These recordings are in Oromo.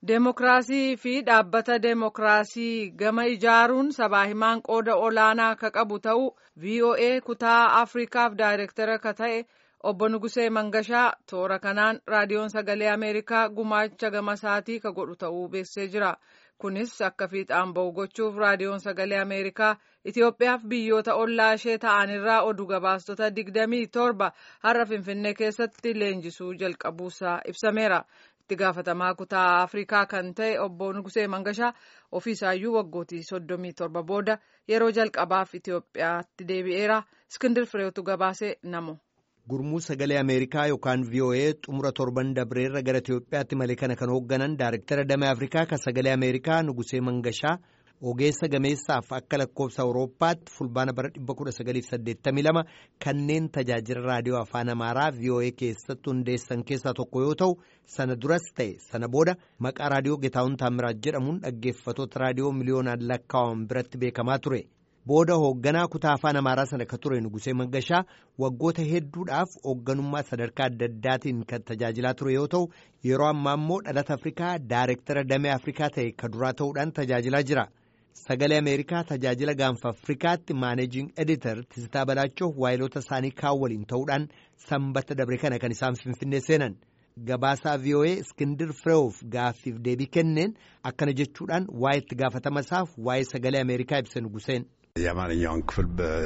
Deemokiraasii fi dhaabbata deemokiraasii gama ijaaruun sabaa himaan qooda olaanaa akka qabu ta'uu VOA kutaa Afrikaaf daayirektara akka ta'e obbo Nugusee Mangashaa toora kanaan raadiyoon sagalee Ameerikaa gumaacha gama isaatii ka godhu ta'uu beeksisee jira. Kunis akka fiixaan ba'u gochuuf raadiyoon sagalee Ameerikaa Itoophiyaaf biyyoota ollaa ishee ta'anirraa oduu gabaastota digdamii torba har'a Finfinnee keessatti leenjisuu jalqabuusaa ibsameera. itti gaafatamaa kutaa afrikaa kan ta'e obbo Nugusee Mangashaa ofiisaayyuu waggootii soddomii torba booda yeroo jalqabaaf Itoophiyaatti deebi'eera. Iskindir Fireetu gabaasee namo. Gurmuu sagalee Ameerikaa yookaan VOA xumura torban dabreerra gara Itoophiyaatti malee kana kan hoogganan Daayirektara Damee Afrikaa kan sagalee Ameerikaa Nugusee Mangashaa ogeessa gameessaaf akka lakkoofsa Awurooppaatti fulbaana bara 1982 kanneen tajaajila raadiyoo afaan Amaaraa VOA keessatti hundeessan keessaa tokko yoo ta'u sana duras ta'e sana booda maqaa raadiyoo Getaawun Taamiraat jedhamuun dhaggeeffatoota raadiyoo miliyoonaan lakkaa'aman biratti beekamaa ture. Booda hoogganaa kutaa afaan Amaaraa sana akka ture Nugusee Mangashaa waggoota hedduudhaaf hoogganummaa sadarkaa adda addaatiin kan tajaajilaa ture yoo ta'u yeroo ammaa immoo dhalata Afrikaa Daayirektara Damee Afrikaa ta'e ka duraa ta'uudhaan tajaajilaa jira. Sagalee Ameerikaa tajaajila gaanfa Afrikaatti maaneejing editor Tisitaa Balaachoo waayilota isaanii kaan waliin ta'uudhaan sanbata dabre kana kan isaan finfinnee seenan. Gabaasaa VOA Iskindir Fireewof gaaffiif deebii kenneen akkana jechuudhaan waa'ee itti gaafatama isaaf waa'ee sagalee Ameerikaa ibsa Nuguseen. የአማርኛውን ክፍል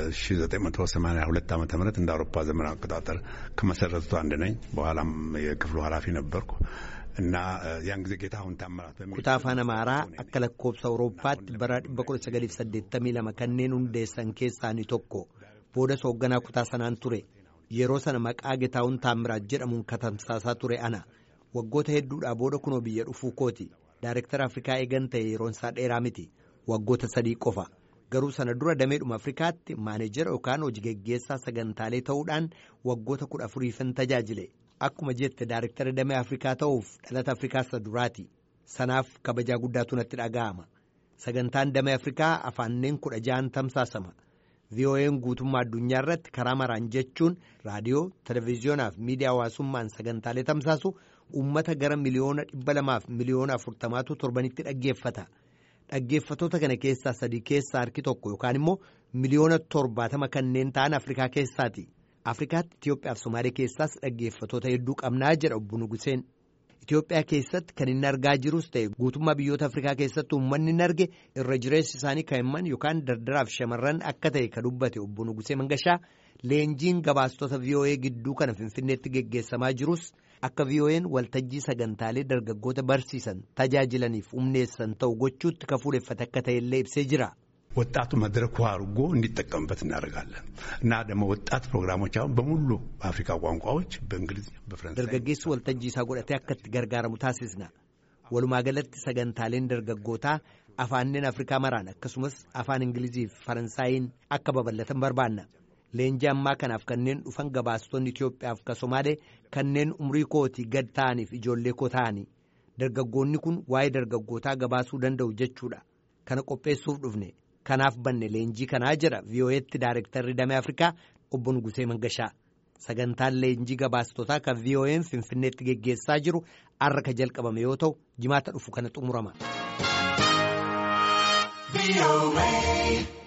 በ1982 ዓ ም እንደ አውሮፓ ዘመን አቆጣጠር ከመሰረቱት አንድ ነኝ። በኋላም የክፍሉ ኃላፊ ነበርኩ እና ያን ጊዜ ጌታሁን ታምራት kutaa afaan amaaraa akka lakkoofsa awurooppaatti bara 1982 kanneen hundeessan keessaa inni tokko boodas hoogganaa kutaa sanaan ture yeroo sana maqaa getaawun taamiraat jedhamuun katamsaasaa ture ana waggoota hedduudhaa booda kunoo biyya dhufuu kooti daayirektara afrikaa eegan ta'e yeroon isaa dheeraa miti waggoota sadii qofa garuu sana dura dameedhuma afrikaatti maaneejara yookaan hojii geggeessaa sagantaalee ta'uudhaan waggoota kudha afuriifin tajaajile akkuma jette daayirektara damee afrikaa ta'uuf dhalata afrikaa isa duraati sanaaf kabajaa guddaatu natti dhaga'ama sagantaan damee afrikaa afaanneen kudha ja'an tamsaasama VOA'n guutummaa addunyaa irratti karaa maraan jechuun raadiyoo televezyiyoonaa fi miidiyaa hawaasummaan sagantaalee tamsaasu uummata gara miliyoona dhibba lamaaf miliyoona afurtamaatu torbanitti dhaggeeffata. dhaggeeffatoota kana keessaa sadii keessaa harki tokko yookaan immoo miliyoona torbaatama kanneen ta'an afrikaa keessaati afrikaatti itiyoophiyaa fi somaalee keessaas dhaggeeffatoota hedduu qabnaa jedha obbo Nuguseen itiyoophiyaa keessatti kan inni argaa jirus ta'e guutummaa biyyoota afrikaa keessatti uummanni inni arge irra jireessi isaanii kaa'imman yookaan dardaraaf shamarran akka ta'e ka dubbate obbo Nugusee Mangashaa leenjiin gabaastota VOA gidduu kana finfinneetti geggeessamaa jirus. akka VOA'n waltajjii sagantaalee dargaggoota barsiisan tajaajilaniif humneessan ta'u gochuutti ka fuudheffate akka ta'ellee ibsee jira. ወጣቱ መድረኩ አድርጎ እንዲጠቀምበት እናደርጋለን እና ደግሞ ወጣት ፕሮግራሞች አሁን በሙሉ በአፍሪካ ቋንቋዎች በእንግሊዝኛ በፈረንሳይ dargaggeessi waltajjii isaa godhatee akka itti gargaaramu taasisna walumaa galatti sagantaaleen dargaggootaa afaanneen afrikaa maraan akkasumas afaan ingilizii fi faransaayiin akka babal'atan barbaanna. leenjii ammaa kanaaf kanneen dhufan gabaastonni Itoophiyaaf ka Somaalee kanneen umrii kootii gad ta'aniif ijoollee koo ta'anii dargaggoonni kun waa'ee dargaggootaa gabaasuu danda'u jechuudha kana qopheessuuf dhufne kanaaf banne leenjii kanaa jedha VOA'tti daayirektarri damee Afrikaa obbo Nugusee Mangashaa sagantaan leenjii gabaastotaa kan VOA'n Finfinneetti geggeessaa jiru har'a ka jalqabame yoo ta'u jimaata dhufu kana xumurama.